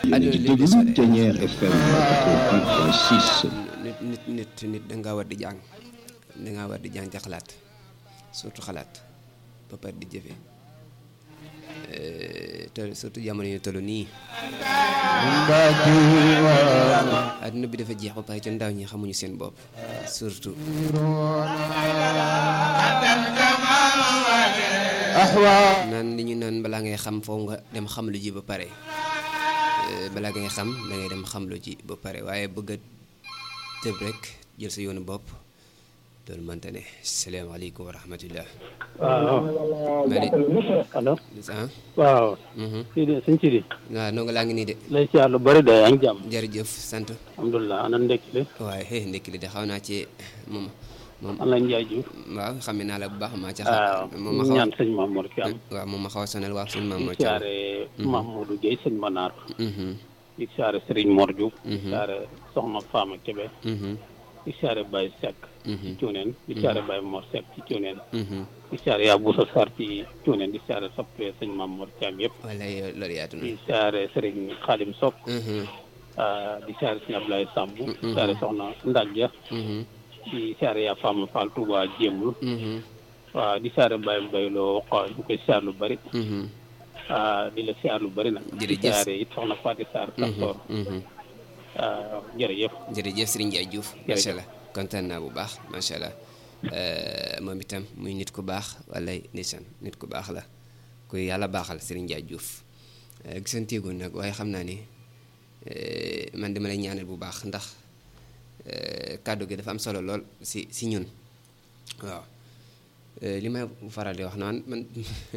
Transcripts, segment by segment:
yéen a ngi déglu Ténière FM 88.6. nit nit nit nit dangaa war di jàng dangaa war di jàng ci xalaat surtout xalaat ba pare di jëfe te surtout jamono yu toll nii adduna bi dafa jeex ba pare ca ndaw ñi xamuñu seen bopp surtout naan li ñu naan balaa ngay xam foofu nga dem xam lu ji ba pare balaa ngay xam da ngay dem xam lu ji ba pare waaye bëgg a tëb rek jël sa yoonu bopp loolu mënta ne salaamaaleykum wa rahmatullah waaw. Mali allo. ah waaw. mhm. Sidi sëñ Sidi. waaw noo nga laa ngi nii de lay siyaar lu bari de yaa ngi jàmm. jërëjëf sant alhamdulilah ana ndekki li. waaye xëy ndekki li de xaw naa ci moom moom an la Njaay Juuf. waaw xam naa la bu baax maa ca waaw xam moom ma xaw ñaan sëñ Mamour Thiam. waaw moom ma xaw a sonal waaw suñu maam di moo ci am siyaare Mahmoudou Guèye sëñ Manar. mhm di siyaare Serigne Mor Diouf. di Mhm. siyaare Soxna Fama Kébé. mhm di siyaare Baye Seck. ci mhm Cuuneen. di siyaare Baye Mor Seck ci Cuuneen. mhm di siyaare yaa Boussa Sarr ci Cuuneen di siyaare soppee sëñ Mamour Thiam yëpp. wala loolu yaatu na di siyaare Serigne Khadim Sock. mhm ah, di siyaare sëñ Ablaye Samb. di Mhm. siyaare Soxna Ndadja. mhm di siyaare yaa Fama Fall Touba Jéemul. mhm waaw di siyaare Baye Mbaye loo xaw ñu koy siyaar lu bari. mhm ah, di la siyaar lu bari nag. di Jërëjëf. siyaare it soxna Fatou Sarr Kastor. mhm ah, jërëjëf. jërëjëf Serigne Ndiaye Diouf Jërëjëf. macha allah kontaan naa bu baax macha allah Euh, moom itam muy nit ku baax wala ndeysaan nit ku baax la kuy yàlla baaxal Serigne Ndiaye Diouf Euh, gisanteegoon nag waaye xam naa ni euh, man dama lay ñaanal bu baax ndax euh, kàddu gi dafa am solo lool si si ñun waaw Euh, li may faral di wax naan man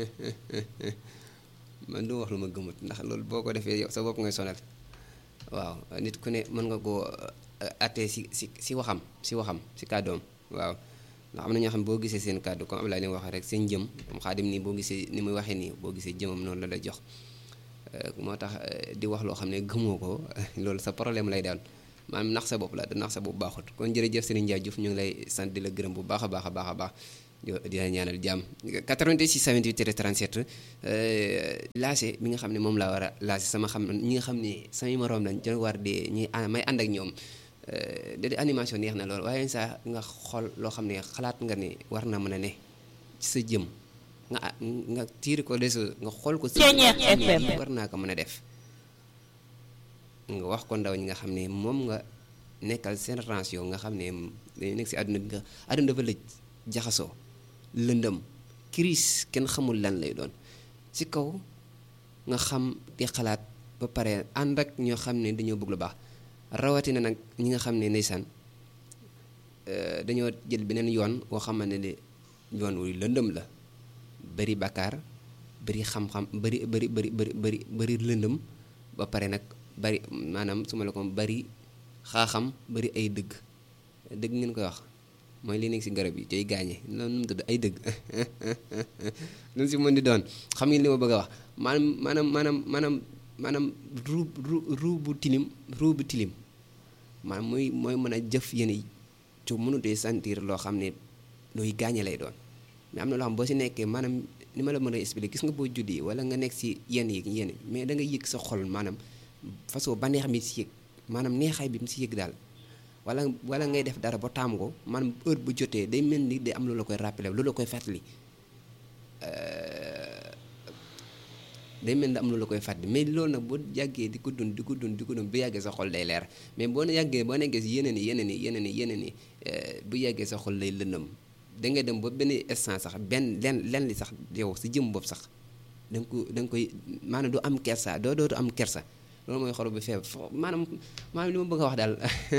man du wax lu ma gëmut ndax loolu boo ko defee yow sa bopp ngay sonal waaw nit ku ne mën nga koo attee si si si waxam si waxam si kàddoom waaw ndax am na ñoo xam ne boo gisee seen kàddu comme Abdoulaye ni mu waxee rek seen jëm comme xaadim nii boo gisee ni muy waxee nii boo gisee jëmam noonu la lay jox Euh, moo tax euh, di wax loo xam ne gëmoo ko loolu sa problème lay daal maanaam nax sa bopp la da nax sa bopp baaxut kon jërëjëf Serigne Ndiaye Diouf ñu ngi lay sant di la gërëm bu baax a baax a baax a baax di di la ñaanal jàmm 86 28 37 laase mi nga xam ne moom laa war a laase sama xam ñi nga xam ne samay moroom lañ jël war di ñuy a- may ànd ak ñoom da di animation neex na lool waaye saa nga xool loo xam ne xalaat nga ne war na mën a ne ci sa jëm nga nga tiir ko des nga xool ko si Ceeñeex FM. war naa ko mën a def nga wax ko ndaw ñi nga xam ne moom nga nekkal seen relation nga xam ne dañu nekk si àdduna bi nga àdduna dafa lëj jaxasoo lëndëm crise kenn xamul lan lay doon ci kaw nga xam di xalaat ba pare ànd ak ñoo xam ne dañoo bëgg lu baax rawatina nag ñi nga xam ne ndeysaan euh, dañoo jël beneen yoon boo xamante ne yoon wuy lëndëm la bari bakkaar bari xam-xam bari bari bari bari bari bari lëndëm ba pare nag bari maanaam su ma la ko bari xaaxam bari ay dëgg dëgg ngeen koy wax mooy li nekk si garab yi tey gaañe loolu nu mu tudd ay dëgg lu si mën di doon xam ngeen li ma bëgg a wax maanaam maanaam maanaam maanaam maanaam ruu ruu ruu bu tilim ruu bu tilim maanaam mooy mooy mën a jëf yéen yi ci mënutee sentir loo xam ne luy gaañe lay doon mais am na loo xam boo si nekkee maanaam ni ma la mën a expliquer gis nga boo juddi wala nga nekk si yenn yi yenn mais da nga yëg sa xol maanaam façon ba neex mi si yëg maanaam neexaay bi mu si yëg daal wala wala ngay def dara ba taam ko maanaam heure bu jotee day mel ni day am lu la koy rappeler lu la koy fàttali day mel ni am lu la koy fàttali mais loolu nag boo yàggee di ko dund di ko dund di ko dund bu yàggee sa xol day leer mais boo yàggee boo nekkee si yeneen yi yeneen yi yeneen yi yeneen yi bu yàggee sa xol lay lëndëm da ngay dem ba benn instant sax benn len len li sax yow si jëm bopp sax da nga ko da nga koy maanaam du am kersa doo dootu am kersa loolu mooy xol bu feebar fo maanaam maanaam li ma bëgg a wax daal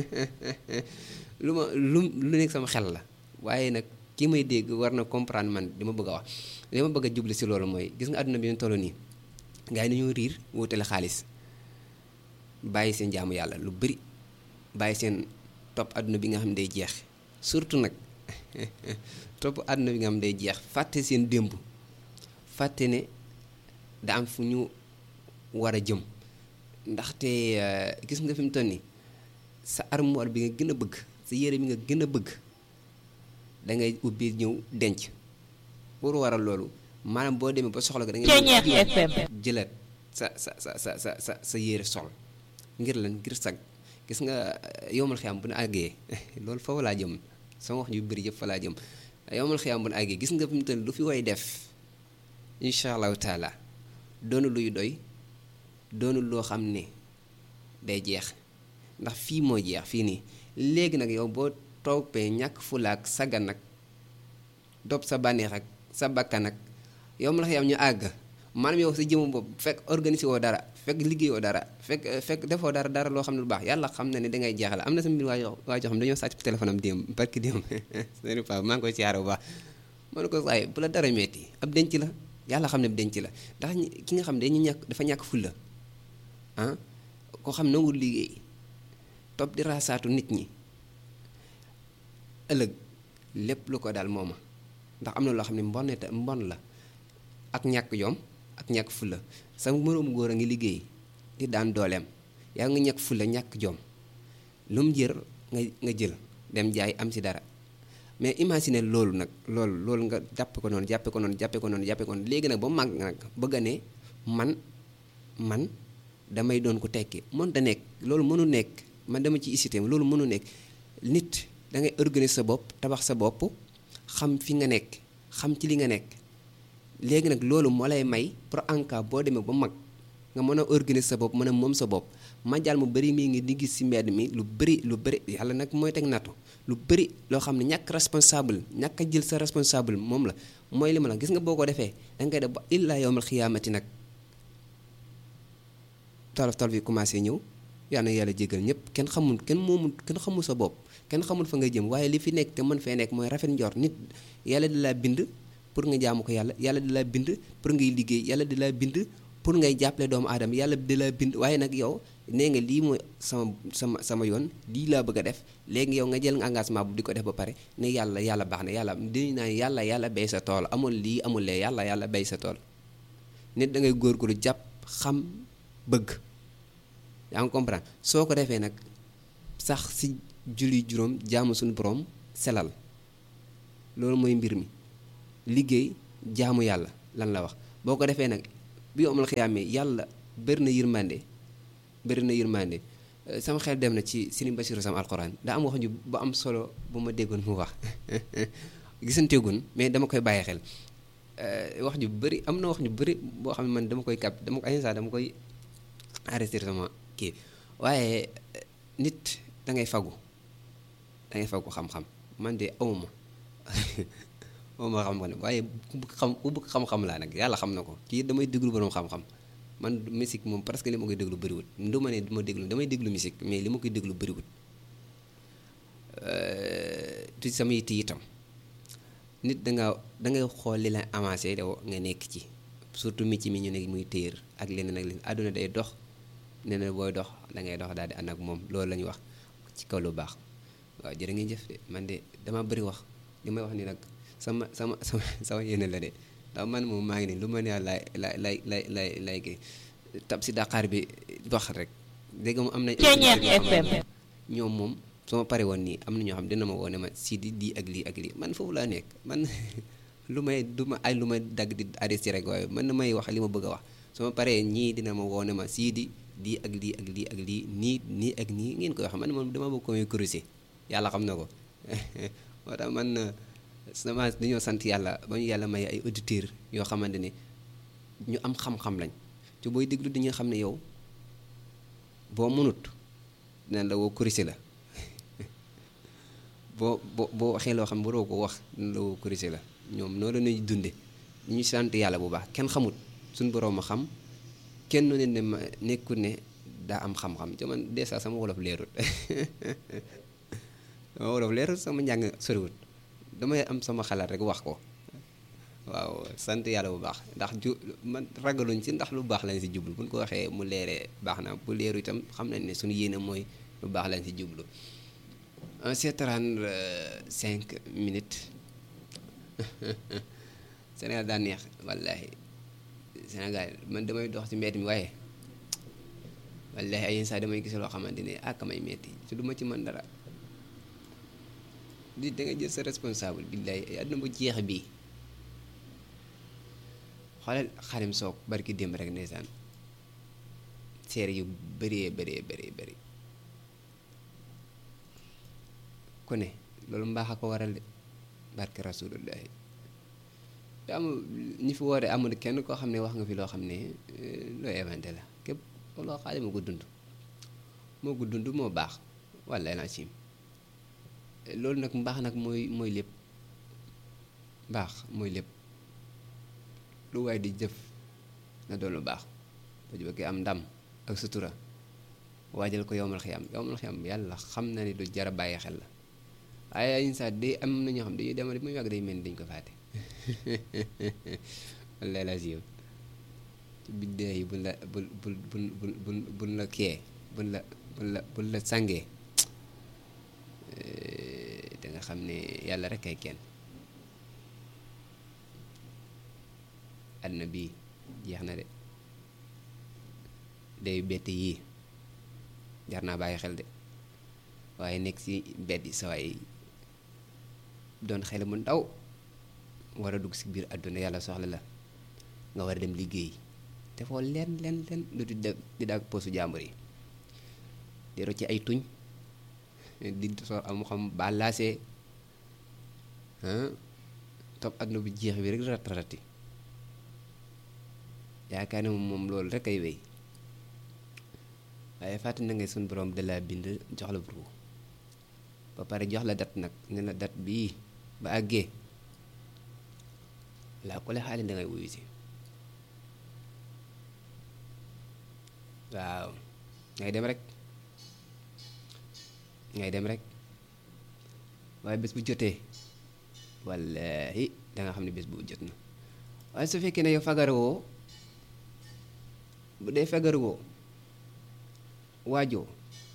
lu ma lu lu nekk sama xel la waaye nag ki may dégg war na comprendre man li ma bëgg a wax li ma bëgg a jubli si loolu mooy gis nga àdduna bi ñu toll nii gars yi dañoo riir wutale xaalis bàyyi seen jaamu yàlla lu bëri bàyyi seen topp àdduna bi nga xam ne day jeex surtout nag topp àdduna bi nga xam ne day jeex fàtte seen démb fàtte ne da am fu ñu war a jëm ndaxte gis nga fi mu toll nii sa armoire bi nga gën a bëgg sa yére bi nga gën a bëgg da ngay ubbi ñëw denc pour waral loolu maanaam boo demee ba soxla ko da ngay Ceeñeex FM. jëlaat sa sa sa sa sa sa sa yére sol ngir lan ngir sag gis nga yowmal xiyaam bu nu àggee loolu foofu laa jëm sama wax ju bëri yëpp fa laa jëm yowmal xiyaam bu nu àggee gis nga fi mu toll lu fi way def incha allahu taala doonu luy doy doonu loo xam ne day jeex ndax fii moo jeex fii nii léegi nag yow boo toppee ñàkk fulaak sagan nag dopp sa bànneex ak sa bakkan ak yow ma la xam ñu àgg maanaam yow sa jëmu bopp fekk organisé woo dara fekk liggéeyoo dara fekk fekk defoo dara dara loo xam ne lu baax yàlla xam na ne dangay jeexal am na sa mbir waa joo waa joo xam dañoo sàcc téléphone am démb barki démb sëriñ Paa maa ngi koy siyaare bu baax ma ne ko saay bu la dara metti ab denc la yàlla xam ne ab denc la ndax ki nga xam ne dañu ñàkk dafa ñàkk fulla ah koo xam nangul liggéey topp di raasaatu nit ñi ëllëg lépp lu ko daal mooma ndax am na loo xam ne mbon ta mbon la ak ñàkk yom ak ñàkk fulla sa moroom góor a ngi liggéey di daan dooleem yaa nga ñàkk fulla ñàkk jom lu mu jër nga nga jël dem jaay am si dara mais imagine loolu nag loolu loolu nga jàppe ko noonu jàppe ko noonu jàppe ko noonu jàppe ko noonu léegi nag ba màgg nag bëgg a ne man man damay doon ko tekki mën da nekk loolu mënu nekk man dama ci isité loolu mënu nekk nit da ngay organiser sa bopp tabax sa bopp xam fi nga nekk xam ci li nga nekk léegi nag loolu moo lay may pour en cas boo demee ba mag nga mën a organiser sa bopp mën a moom sa bopp majal mu bëri mii ngi di gis si mbedd mi lu bëri lu bëri yàlla nag mooy teg nattu lu bëri loo xam ne ñàkk responsable ñàkk a jël sa responsable moom la mooy li ma la gis nga boo ko defee da ngay def ba illaa yawmal xiyaamati nag tolof tolof yi commencé ñëw yal na yàlla jégal ñëpp kenn xamul kenn moomul kenn xamul sa bopp kenn xamul fa nga jëm waaye li fi nekk te mën fee nekk mooy rafet njort nit yàlla di laa bind pour nga jaamu ko yàlla yàlla di laa bind pour ngay liggéey yàlla di laa bind pour ngay jàppale doomu aadama yàlla di laa bind waaye nag yow nee nga lii mooy sama sama sama yoon lii laa bëgg a def léegi yow nga jël nga engagement bu di ko def ba pare ne yàlla yàlla baax na yàlla di naan yàlla yàlla bay sa tool amul lii amul lee yàlla yàlla bay sa tool nit da ngay góorgóorlu jàpp xam bëgg yaa ngi comprendre soo ko defee nag sax si julli juróom jaamu suñu borom selal loolu mooy mbir mi liggéey jaamu yàlla lan la wax boo ko defee nag bi amul xiyaamee yàlla bëri na yërmande bëri na yërmande sama xel dem na ci Sëriñ Basiru sam alxuraan daa am wax ju bu am solo bu ma déggoon mu wax gisanteegun mais dama koy bàyyi xel wax ju bëri am na wax ju bëri boo xam ne man dama koy cap dama ko ay saa dama koy arrêté sama kii waaye nit da ngay fagu da ngay fagu xam-xam man de awma awma xam-xam waaye ku bëgg xam ku bëgg xam-xam laa nag yàlla xam na ko kii damay déglu borom xam-xam man musique moom presque li ma koy déglu bëriwut du ma ne du ma déglu damay déglu musique mais li ma koy déglu bëriwut tu sama yitte itam nit danga dangay xool li la avancé daw nga nekk ci surtout métier mi ñu ne muy téer ak leneen ak leneen àdduna day dox nee na booy dox da ngay dox daal di ànd ak moom loolu la ñu wax ci kaw lu baax waaw jërë ngeen jëf de man de dama bëri wax li may wax ni nag sama sama sama sama yéene la de ndax man moom maa ngi nii lu ma neex lay lay lay lay lay lay kii tab si daqaar bi dox rek dégg nga mu am nañ ñoom moom su ma pare woon nii am na ñoo xam dina ma woo ne ma si di di ak lii ak lii man foofu laa nekk man lu may du ma ay lu may dagg di arrêté rek waaye man na may wax li ma bëgg a wax su ma paree ñii dina ma woo ne ma sii di lii ak lii ak lii ak lii nii nii ak nii ngeen koy wax man moom dama bëgg ko may corriger yàlla xam na ko moo tax man sama dañoo sant yàlla ba ñu yàlla may ay auditeurs yoo xamante ne ñu am xam-xam lañ te booy déglu dañuy xam ne yow boo mënut dinañ la woo corriger la boo boo boo waxee loo xam ne waroo ko wax dinañ la woo corriger la ñoom noonu la ñuy dunde ñu sant yàlla bu baax kenn xamut suñu borom a xam kenn ne ne ma nekkul ne daa am xam-xam te man des sama wolof leerut sama wolof leerut sama njàng soriwut damay am sama xalaat rek wax ko waaw sant yàlla bu baax ndax ju man ragaluñ ci ndax lu baax lañ si jublu buñ ko waxee mu leeree baax na bu leeru itam xam nañ ne suñu yéene mooy lu baax lañ si jublu c'est 35 minutes Sénégal daa neex wallaahi Sénégal man damay dox ci mbedd mi waaye wallaahi ay yenn saa damay gis loo xamante ne ak may metti te du ma ci mën dara di da nga jël sa responsable billaahi àdduna bu jeex bii xoolal xarim soog barki démb rek ndeysaan seere yu bëree bëree bëree bëri ku ne loolu mbaax a ko waral de barke rasulullahi te amul ñi fi woote amul kenn koo xam ne wax nga fi loo xam ne loo inventé la képp loo xaale moo ko dund moo ko dund moo baax walla na sim loolu nag mbaax nag mooy mooy lépp mbaax mooy lépp lu waay di jëf na doon lu baax ba ju bëggee am ndam ak sutura waajal ko yowmal xiyam yowmal xiyam yàlla xam na ni du jara bàyyi xel la waaye ay saa day am na ñoo xam dañuy demal ba mu yàgg day mel ni dañ ko fàtte walla la siiw ci biddee yi buñ la bul bul bul bul bul la kee buñ la bul la bul la sàngee da nga xam ne yàlla rek ay kenn àdduna bii jeex na de day bett yii jar naa bàyyi xel de waaye nekk ci mbedd yi sawaay doon xel mu ndaw war a dugg ci biir àdduna yàlla soxla la nga war a dem liggéey te foo leen leen leen lu di dag di daag posu jàmbur yi di rocci ay tuñ di soo am xam balaasee topp àdduna bu jeex bi rek rat rati yaakaar ne moom loolu rek ay wéy waaye fàtte na nga suñ borom da la bind jox la buru ba pare jox la dat nag ne la dat bii ba àggee laa ko le xaali da ngay wuyu si waaw ngay dem rek ngay dem rek waaye bés bu jotee wallahi da nga xam ne bés bu jot na waaye su fekkee ne yow fagarawoo bu dee fagarawoo waajoo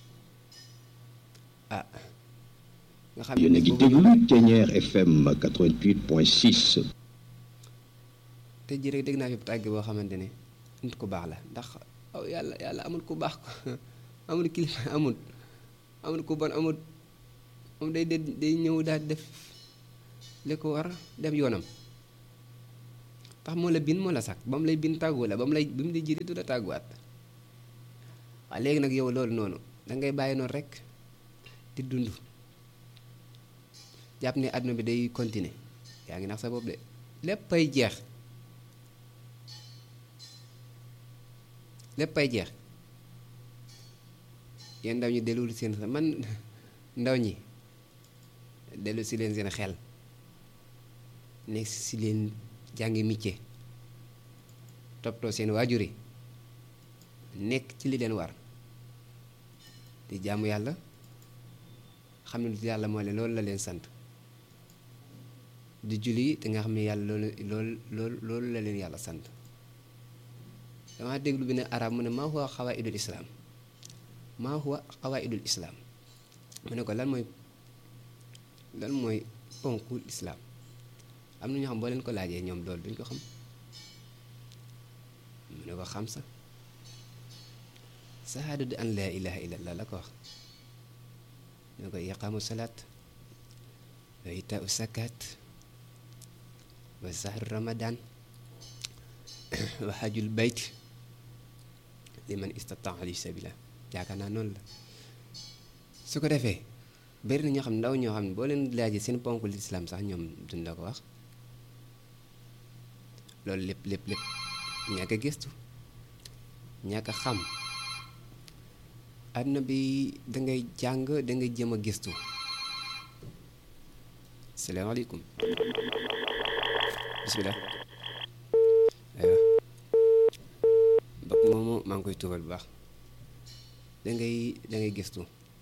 ah nga xam yéen a ngi déglu Thiéniere FM 88.6. te ji rek dégg naa fi tàgg boo xamante ne nit ku baax la ndax aw yàlla yàlla amul ku baax ko amul kilifa amul amul ku bon amul moom day day ñëw daal def li ko war def yoonam tax moo la bin moo la sax ba mu lay bin tàggu la ba mu lay bi mu di jiri du la tàgguwaat waaw léegi nag yow loolu noonu dangay bàyyi noonu rek di dund jàpp ne àdduna bi day continuer yaa ngi nax sa bopp de léppay jeex léppay jeex yéen ndaw ñi delluwul seen man ndaw ñi dellu si leen seen xel nekk si leen jàngi métier toppatoo seen waajur yi nekk ci li leen war di jaamu yàlla xam ne yàlla moo leen loolu la leen sant di julli te nga xam ne yàlla loolu loolu loolu loolu la leen yàlla sant dama déglu bi ne arab mu ne maa huwa xawaidul islaam maa huwa xawaidul islaam mu ne ko lan mooy lan mooy ponkul islaam am na ñoo xam boo leen ko laajee ñoom loolu duñ ko xam mu ne ko xam sa sahaadatu an laa ilaha illallah la ko wax ne ko iqaamu salaat wa itaau zakat wa sahru ramadan wa hajjul bayt liman istataa alayhi sabila yaakaar naa noonu la su ko defee bari na ñoo xam ne ndaw ñoo xam ne boo leen laajee seen ponk lislaam sax ñoom duñ la ko wax loolu lépp lépp lépp ñàkk a gëstu ñàkk a xam àdduna bi dangay jàng dangay jëm a gëstu salaamaaleykum bisimilah aywa mbokk moomu maa ngi koy tuubal bu baax dangay dangay gëstu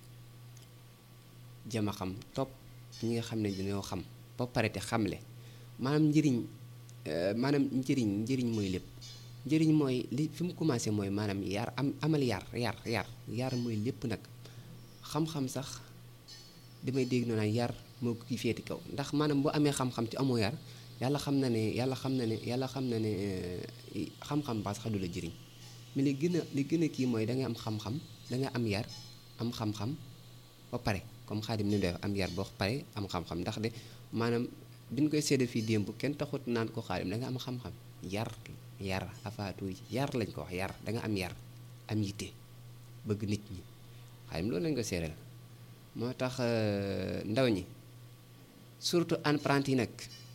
jëm a xam topp ñi nga xam ne dañoo xam ba pare te xamle maanaam njëriñ maanaam njëriñ njëriñ mooy lépp njëriñ mooy li fi mu commencé mooy maanaam yar am amal yar yar yar yar mooy lépp nag xam-xam sax damay dégg noonu yar moo ko ki féeti kaw ndax maanaam boo amee xam-xam te amoo yar yàlla xam na ne yàlla xam na ne yàlla xam na ne xam-xam ba sax du la jëriñ mais li gën a li gën a kii mooy da ngay am xam-xam da nga am yar am xam-xam ba pare comme xaadim ni def am yar boo pare am xam-xam ndax de maanaam bi ñu koy séddee fii démb kenn taxut naan ko xaadim da nga am xam-xam yar yar afaatu yar lañ ko wax yar da nga am yar am yitte bëgg nit ñi xaadim loolu lañ ko seereel moo tax ndaw ñi surtout apprenti yi nag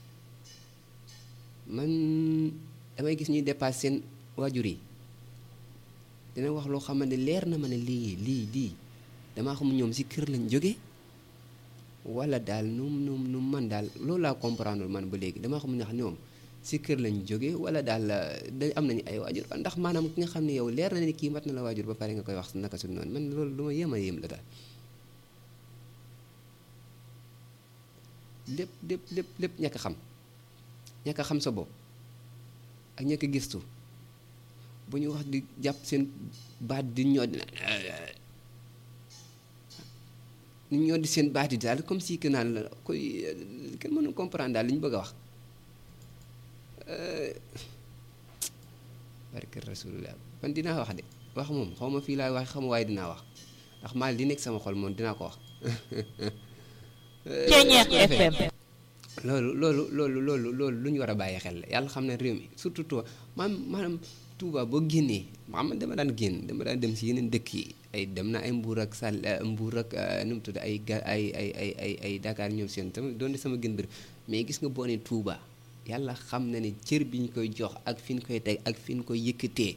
man damay gis ñuy dépasse seen waajur yi dina wax loo xamante ne leer na ma ne lii lii lii damaa xam ñoom si kër lañ jóge wala daal nu nu nu man daal loolu laa comprendre man ba léegi damaa xam ndax ñoom si kër lañ jóge wala daal da am nañu ay waajur ndax maanaam ki nga xam ne yow leer na ne kii mat na la waajur ba pare nga koy wax naka su noonu man loolu lu ma yéem a yéem la daal lépp lépp lépp lépp ñàkk xam ñàkk xam sa bopp ak ñàkk gistu bu ñu wax di jàpp seen baat di ñoo di ni ñoo di seen baat yi daal comme si que naan la koy kenn mënul comprendre daal li ñu bëgg a wax barke rasulullah man dinaa wax de wax moom xaw ma fii laay wax xam waaye dinaa wax ndax maa li nekk sama xol moom dinaa ko wax Ceeñeex FM loolu loolu loolu loolu loolu lu ñu war a bàyyi xel la yàlla xam ne réew mi surtout Touba maam maanaam Touba boo génnee maam dama daan génn dama daan dem si yeneen dëkk yi ay dem na ay mbuur ak sàll mbuur ak nu mu tudd ay ga ay ay ay ay ay Dakar ñoom seen sama doon sama gën bëri mais gis nga boo ne Touba yàlla xam na ne cër bi ñu koy jox ak fi ñu koy teg ak fi ñu koy yëkkatee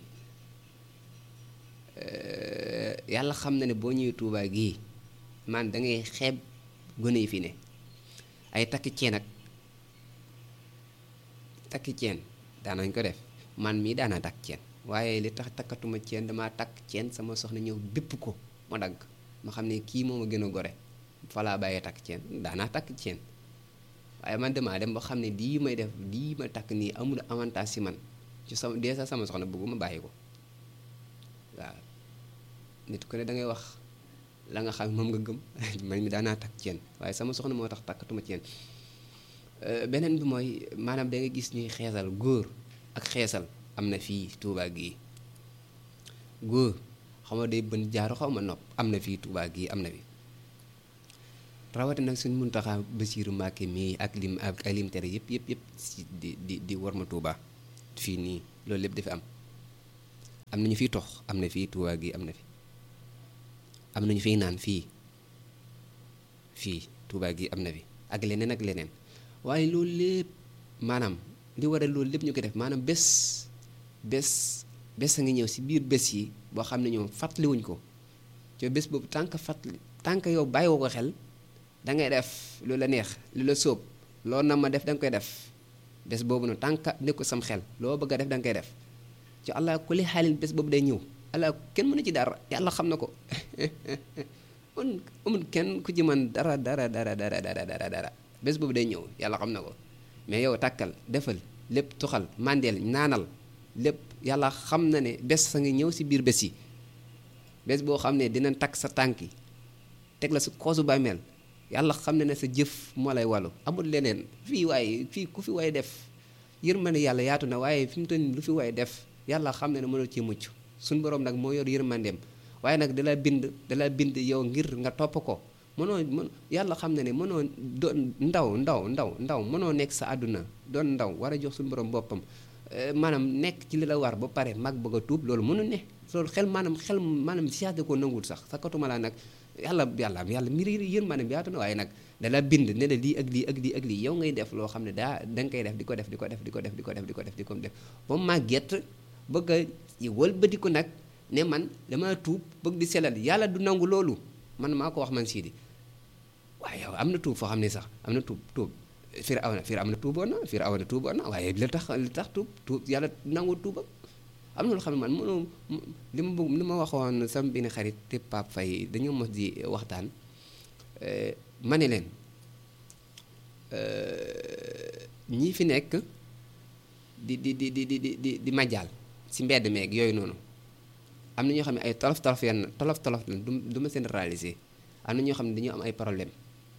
yàlla xam na ne boo ñëwee Touba gii man da ngay xeeb gone yi fi ne ay takki ceen ak takki ceen daanañ ko def man mii daana takk ceen waaye li tax takkatuma ceen damaa takk ceen sama soxna ñëw bépp ko ma dagg ma xam ne kii moom a gën a gore falaa bàyyee takk ceen daanaa takk ceen waaye man damaa dem ba xam ne lii may def lii ma takk nii amul avantage si man ci sama dee sax sama soxna bëgguma bàyyi ko waaw nit ku ne da ngay wax la nga xam moom nga gëm man mi daanaa takk ceen waaye sama soxna moo tax takkatuma ceen beneen bi mooy maanaam da nga gis ñuy xeesal góor ak xeesal am na fii Touba gii góor xaw ma day bën jaaru xaw ma nopp am na fii Touba gii am na fi rawati nag suñ Muntaxa Basiiru Mbàkke mii ak lim ak ay lim tere yëpp yëpp yëpp si di di di war ma Touba fii nii loolu lépp dafi am am nañu fiy tox am na fii Touba gii am na fi am nañu fiy naan fii fii Touba gi am na fi ak leneen ak leneen waaye loolu lépp maanaam li waral loolu lépp ñu ko def maanaam bés bés bés a ngi ñëw si biir bés yi boo xam ne ñoom fàttaliwuñ ko te bés boobu tànk fàttali tànk yow bàyyiwoo ko xel da ngay def lu la neex lu la sóob loo na ma def da nga koy def bés boobu noonu tànk ne ko sam xel loo bëgg a def da nga koy def ci allah kulli xaalin bés boobu day ñëw allah kenn mënu ci dara yàlla xam na ko man amul kenn ku ci mën dara dara dara dara dara dara dara bés boobu day ñëw yàlla xam na ko mais yow tàkkal defal lépp tuxal mandeel naanal lépp yàlla xam na ne bés sa ngi ñëw si biir bés yi bés boo xam ne dinañ takk sa tànk yi teg la su koosu bàmmeel yàlla xam na ne sa jëf moo lay wàllu amul leneen fii waaye fii ku fi waay def yërmande yàlla yaatu na waaye fi mu toll nii lu fi waay def yàlla xam na ne mënul ci mucc suñu borom nag moo yor yërmandeem waaye nag dala bind dala bind yow ngir nga topp ko mënoo mën yàlla xam na ne mënoo doon ndaw ndaw ndaw ndaw mënoo nekk sa àdduna doon ndaw war a jox suñu borom boppam maanaam nekk ci li la war ba pare mag bëgg a tuub loolu mënu ne loolu xel maanaam xel maanaam siyaate ko nanguwul sax sa katuma laa nag yàlla yàlla yàlla mbir yéen maanaam bi yaatu na waaye nag dala bind ne la lii ak lii ak lii ak lii yow ngay def loo xam ne daa da nga koy def di ko def di ko def di ko def di ko def di ko def di ko def ba màgget bëgg a wëlbati ko nag ne man dama tuub bëgg di selal yàlla du nangu loolu man maa ko wax man sii di waaye yow am na tuub foo xam ne sax am na tuub tuub fir aw na fir am na tuuboon na fir aw na tuuboon na waaye li tax li tax tuub tuub yàlla nangu tuubam am na loo xam ne man mënoo li ma bëgg li ma waxoon sama benn xarit te Pape Faye dañoo mos di waxtaan ma ne leen ñii fi nekk di di di di di di di majaal si mbedd meeg yooyu noonu am na ñoo xam ne ay tolof tolof yenn tolof tolof la du du ma seen réaliser am na ñoo xam ne dañoo am ay problème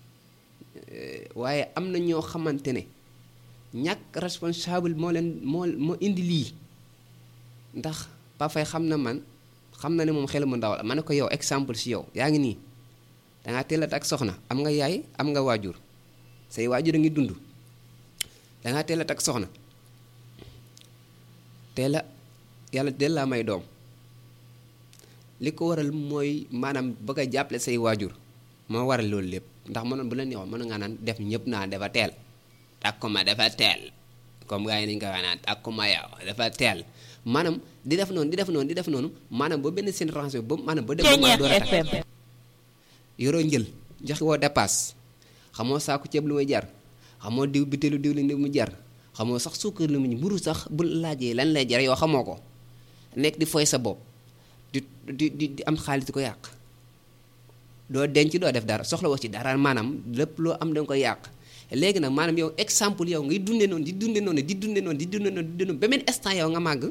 waaye am na ñoo xamante ne ñàkk responsable moo leen moo moo indi lii ndax Pafay xam na man xam na ne moom xel mu ndaw la ma ne ko yow exemple si yow yaa ngi nii dangaa teel a takk soxna am nga yaay am nga waajur say waajur a ngi dund dangaa teel a takk soxna teel a yàlla teel laa may doom li ko waral mooy maanaam bëgg a jàppale say waajur moo waral loolu lépp ndax mënoon bu la neexoon mën nga naan def ñëpp naa dafa teel takkuma dafa teel comme gars yi nañu ko wax naan takkuma yow dafa teel maanaam di def noonu di def noonu di def noonu maanaam ba benn seen range ba maanaam ba dem ba mën a door a takk yoroo njël joxe woo dépasse xamoo saaku ceeb lu muy jar xamoo diw bitéelu diw li mu jar xamoo sax suukar lu mu mburu sax bu laajee lan lay jar yoo xamoo ko nekk di foy sa bopp di di di di am xaalis di ko yàq doo denc doo def dara soxla woo ci dara maanaam lépp loo am danga koy yàq léegi nag maanaam yow exemple yow ngay dunde noonu di dunde noonu di dunde noonu di dunde noonu di dunde noonu ba benn instant yow nga màgg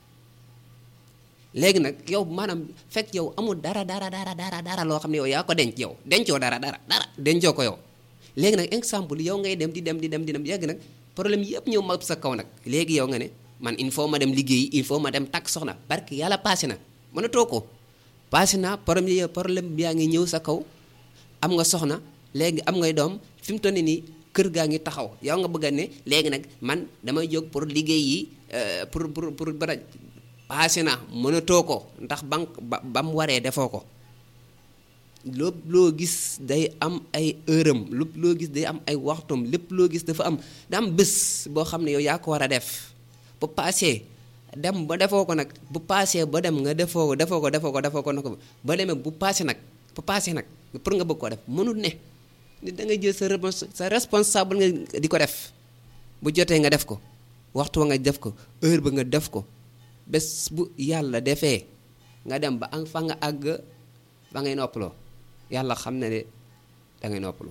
léegi nag yow maanaam fekk yow amul dara dara dara dara dara loo xam ne yow yaa ko denc yow dencoo dara dara dara dencoo ko yow léegi nag exemple yow ngay dem di dem di dem di dem yegg nag problème yëpp ñëw ma sa kaw nag léegi yow nga ne man il faut ma dem liggéeyi il faut ma dem takk soxna parce que yàlla passé na mënatoo ko passé na problème yi problème yaa ngi ñëw sa kaw am nga soxna léegi am ngay doom fi mu toll nii kër gaa ngi taxaw yow nga bëgg a ne léegi nag man damay jóg pour liggéey yi pour pour pour bara passé na mënatoo ko ndax ba ba ba mu waree defoo ko lépp loo gis day am ay heuram lépp loo gis day am ay waxtoom lépp loo gis dafa am da am bés boo xam ne yow yaa ko war a def bu passé dem ba defoo ko nag bu passé ba dem nga defoo ko defoo ko defoo ko defoo ko na ko ba demee bu passé nag bu passé nag pour nga bëgg koo def mënul ne ni da ngay jël sa sa responsable nga di ko def bu jotee nga def ko waxtu wa nga def ko heure ba nga def ko bés bu yàlla defee nga dem ba am fa nga àgg ba ngay noppaloo yàlla xam ne de dangay noppaloo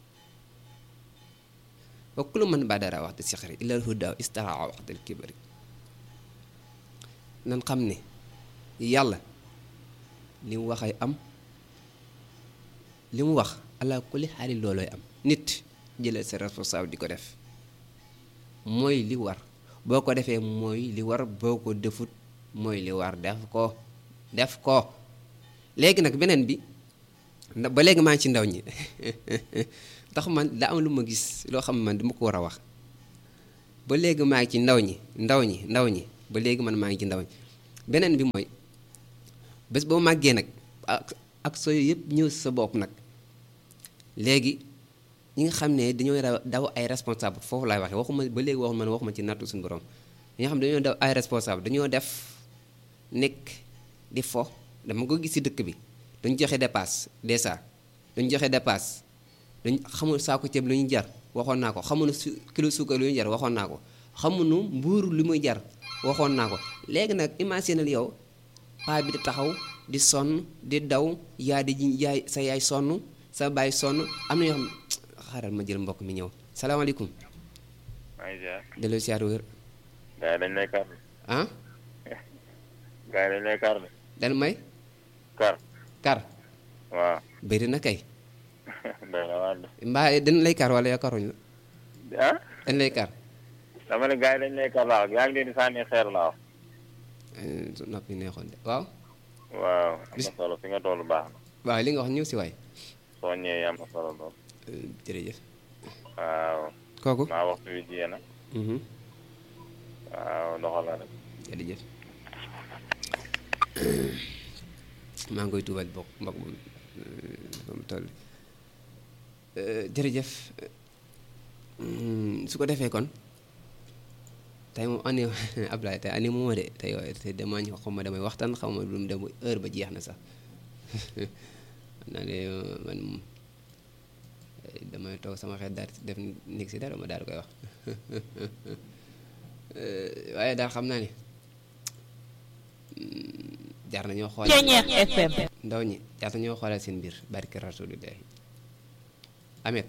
wa kullu man badara waxtu sixri illal huda istara waxtal kibari nan xam ne yàlla li mu waxay am li mu wax ala kulli xaali loolooy am nit jëlal sa responsable di ko def mooy li war boo ko defee mooy li war boo ko defut mooy li war def ko def ko léegi nag beneen bi ndax ba léegi maa ngi ci ndaw ñi ndax man daa am lu ma gis loo xam ne man dama ko war a wax ba léegi maa ngi ci ndaw ñi ndaw ñi ndaw ñi ba léegi man maa ngi ci ndaw ñi beneen bi mooy bés boo màggee nag ak ak sooy yëpp ñëw sa bopp nag léegi ñi nga xam ne dañoo daw ay responsable foofu laay waxee waxuma ba léegi waxuma man waxuma ci nattu suñu borom ñi nga xam ne dañoo daw ay responsable dañoo def nekk di fo dama ko gis ci dëkk bi dañu joxe dépasse déjà dañu joxe dépasse dañ xamul saako ceeb lu ñu jar waxoon naa ko xamuñu su kilo suukar lu ñu jar waxoon naa ko xamuñu mbuuru li muy jar waxoon naa ko léegi nag imaginal yow paa bi di taxaw di sonn di daw yaa di yaay sa yaay sonn sa baay sonn am na yoo xam xaaral ma jël mbokk mi ñëw salaamaaleykum. maa ngi ziar. delloo siyaar wér. gars yi dañ lay kar. ah. gars yi dañ lay kar de. dañ may. kar. kar. waaw. bëri na kay. doy na waar de. mbaa dañ lay kar wala yakaruñ la. ah. dañ lay kar. dama ne gars yi dañ lay kar laa wax yaa ngi leen di sànni xeer laa wax. noppi neexoon de waaw. waaw am na solo fi nga toll baax na. waaw li nga wax ñëw si waay. soo ñëwee am na solo lool. jërëjëf. waaw. kooku. maa waxtu wi jiyee na. waaw doxal la rek. jërëjëf. maa ngi koy tuubal bokk mbokk moom moom toll jërëjëf su ko defee kon tey moom ani Ablaye tey ani moo de tey tey damaa ñu xaw ma damay waxtaan xaw ma lu mu dem heure ba jeex na sax naa ne man moom damay toog sama xel daal def nekk si dara ma daal koy wax waaye daal xam naa ne jar nañoo xool FM ndaw ñi jar nañoo xoolal seen mbir barke rasulillahi amet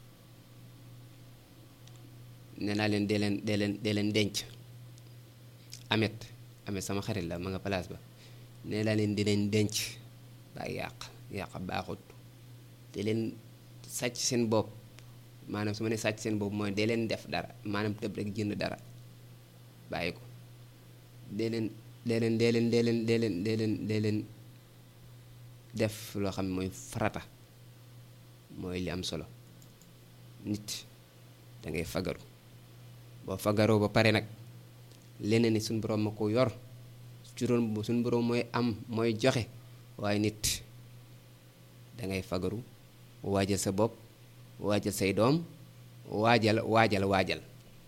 nee naa leen dee leen dee leen dee leen denc amet amet sama xarit la ma nga place ba nee naa leen di leen denc ba yàq yàq baaxut te leen sàcc seen bopp maanaam su ma ne sàcc seen bopp mooy dee leen def dara maanaam tëb rek jënd dara bàyyi ko dee leen dee leen dee leen dee leen dee leen dee leen dee leen def loo xam ne mooy farata mooy li am solo nit da ngay fagaru boo fagaroo ba pare nag leneen ni suñu borom ma ko yor juróom suñu borom mooy am mooy joxe waaye nit dangay fagaru waajal sa bopp waajal say doom waajal waajal waajal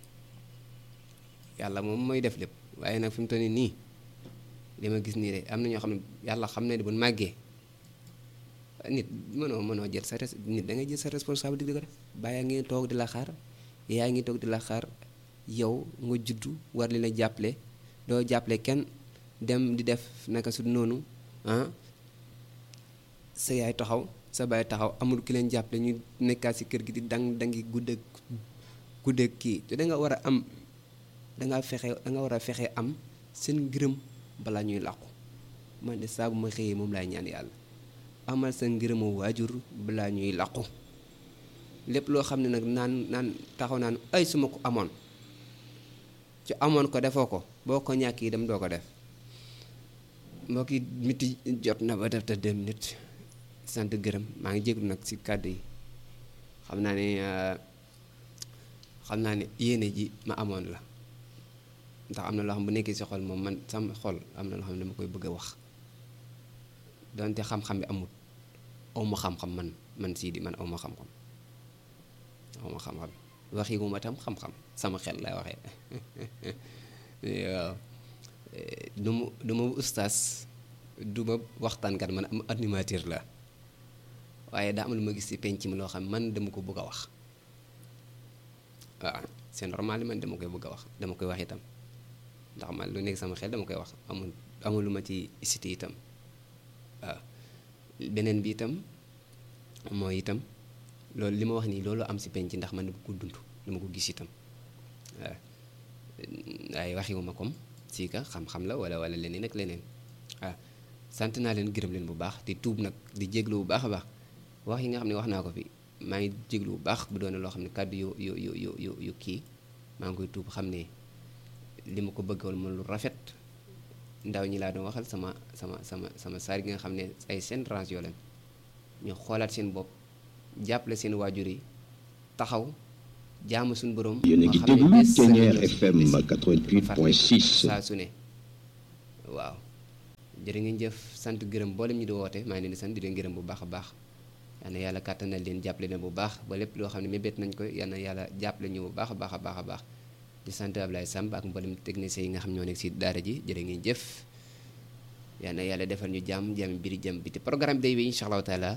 yàlla moom mooy def lépp waaye nag fi mu toll nii li ma gis nii de am na ñoo xam ne yàlla xam ne bu màggee nit mënoo mënoo jël sa res nit da ngay jël sa responsabilité di ko def bàyyi ngi toog di la xaar yaa ngi toog di la xaar yow nga juddu war li la jàppale doo jàppale kenn dem di def naka su noonu ah sa yaay taxaw sa baay taxaw amul ki leen jàppale ñu nekkaat si kër gi di dang dangi guddeeg guddeeg kii te da nga war a am da nga fexe da nga war a fexe am seen ngërëm balaa ñuy làqu man de saa bu ma xëyee moom laay ñaan yàlla amal sa ngërëmu waajur balaa ñuy làqu lépp loo xam ne nag naan naan taxaw naan ay su ma ko amoon ci amoon ko defoo ko boo ko ñàkk yi dem doo ko def mbokk yi miti jot na ba def te deux minutes sant gërëm maa ngi jéglu nag ci kàddu yi xam naa ne xam naa ne yéene ji ma amoon la ndax am na loo xam bu nekkee ci xol moom man sama xol am na loo xam ne dama koy bëgg a wax donte xam-xam bi amul aw ma xam-xam man man sii di man aw ma xam-xam aw ma xam-xam waxi wu ma tam xam-xam sama xel lay waxee waaw du ma du ma ustaas du ma waxtaankat man am animateur la waaye daa am lu ma gis ci penc mi loo xam man dama ko bëgg a wax waaw c'est normal man dama koy bëgg a wax dama koy wax itam ndax man lu nekk sama xel dama koy wax amul amul lu ma ci cité itam waaw beneen bi itam mooy itam loolu li ma wax nii loolu am ci penc ndax man dama ko dund dama ko gis itam waaw waaye waxiwuma comme si ka xam-xam la wala wala leneen ak leneen waaw sant naa leen gërëm leen bu baax di tuub nag di jéglu bu baax a baax wax yi nga xam ne wax naa ko fi maa ngi jéglu bu baax bu doone loo xam ne kàddu yu yu yu yu yu yu kii maa ngi koy tuub xam ne li ma ko bëggoon ma lu rafet ndaw ñi laa doon waxal sama sama sama sama saar gi nga xam ne ay seen range yoo leen ñu xoolaat seen bopp jàppale seen waajur yi taxaw jaamu suñu borom. yéen a ngi déglu Ténière FM 88.6. saa su ne waaw jërë ngeen jëf sant gërëm mboolem ñi di woote maa ngi leen di sant di leen gërëm bu baax a baax yal na yàlla kàttanal leen jàppale leen bu baax ba lépp loo xam ne mébét nañ ko yal na yàlla jàppale ñu bu baax a baax a baax a baax di sant Ablaye Samb ak mboolem techniciens yi nga xam ñoo nekk si daara ji jërë ngeen jëf yal na yàlla defal ñu jàmm jàmm biri jàmm biti programme day wi incha allahu taala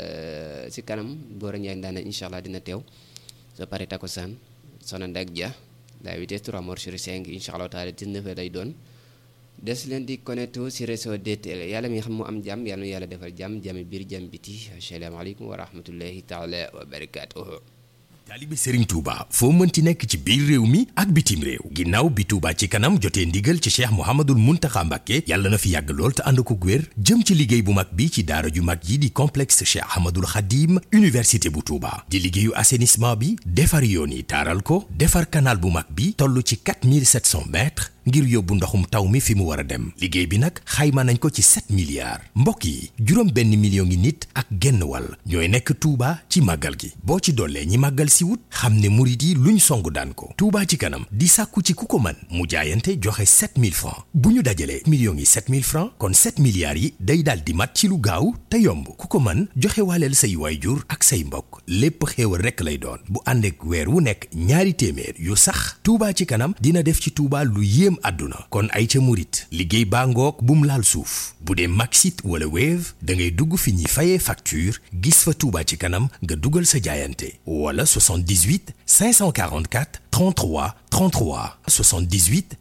si kanam Gora Ndiaye Ndane incha allah dina teew soo paree takkusaan Soxna Ndak Dia la vitesse 3 mort sur 5 incha allahu taala 19 heures lay doon des leen di connecté si réseau DTL yàlla mi nga xam mu am jàmm yàlla na yàlla defal jàmm jàmm biir jàmm biti asalaamaaleykum wa rahmatullahi taala wa barakaatuhu taalibe Serigne Touba foo mënti nekk ci biir réew mi ak bitim réew ginnaaw bi Touba ci kanam jotee ndigal ci cheikh Mouhamadul Mountakha Mbacké yàlla na fi yàgg lool te ànd ko wér jëm ci liggéey bu mag bi ci daara ju mag yi di complexe cheikh Ahmadul Khadim université bu Touba di liggéeyu assainissement bi defar yoon yi taaral ko defar canal bu mag bi toll ci 4700 mètres ngir yóbbu ndoxum taw mi fi mu war a dem liggéey bi nag xayma nañ ko ci 7 milliards mbokk yi juróom benn million ngi nit ak genn wàll ñooy nekk Touba ci màggal gi boo ci dollee ñi màggal si wut xam ne murit yi luñ song daan ko Touba ci kanam di sàkku ci ku ko man mu jaayante joxe 7000 francs bu ñu dajalee millions yi 7000 francs kon 7 milliards yi day daal di mat ci lu gaaw te yomb ku ko man joxe waaleel say waayjur ak say mbokk lépp xéewal rekk lay doon bu ànd ak weer wu nekk ñaari téeméer yu sax Touba ci kanam dina def ci Touba lu yéem àdduna kon ay ca murit liggéey baa ngoog bum laal suuf bu dee Maxit wala Wave da ngay dugg fi ñuy fayee facture gis fa Touba ci kanam nga dugal sa jaayante wala 78 544 33 33 78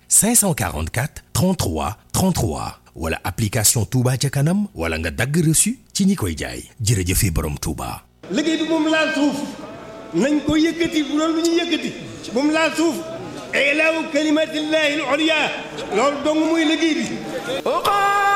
544 33 33 wala application Touba ca kanam wala nga dagg reçu ci ñi koy jaay jërëjëfe borom Touba. liggéey bi moom laal suuf nañ ko yëkkati bu loolu lu ñuy yëkkati moom laal suuf ilaahu kalimatillahi al-ulya loolu dong muy liggéey bi